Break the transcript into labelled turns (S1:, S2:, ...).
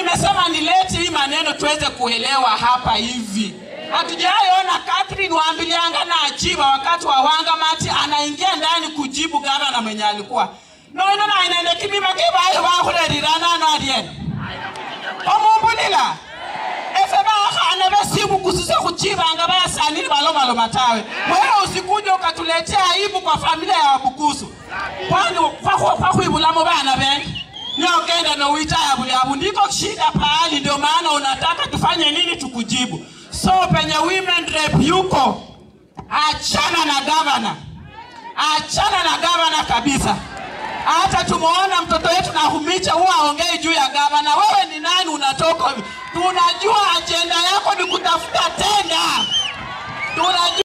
S1: nimesema nilete hii maneno tuweze kuelewa hapa hivi. Hatujaiona Catherine Wambilianga na Achiba wakati wa Wangamati anaingia ndani kujibu gavana mwenye alikuwa noino na inaende kimima kibayo bakulerirana no aliena omumbulila efe bakhana besimu kusise kuchibanga bayasanili balomaloma tawe wewe usikuje ukatuletea aibu kwa familia ya wabukusu kwani kwakhwibulamo bana bene niogenda nowitaya bulyabu ndiko shida pahali ndio maana unataka tufanye nini tukujibu so penye women rep yuko achana na gavana achana na gavana kabisa hata tumeona mtoto wetu Nahumicha huwa aongei juu ya gavana. Wewe ni nani? Unatoka? Tunajua ajenda yako ni kutafuta tenda, tunajua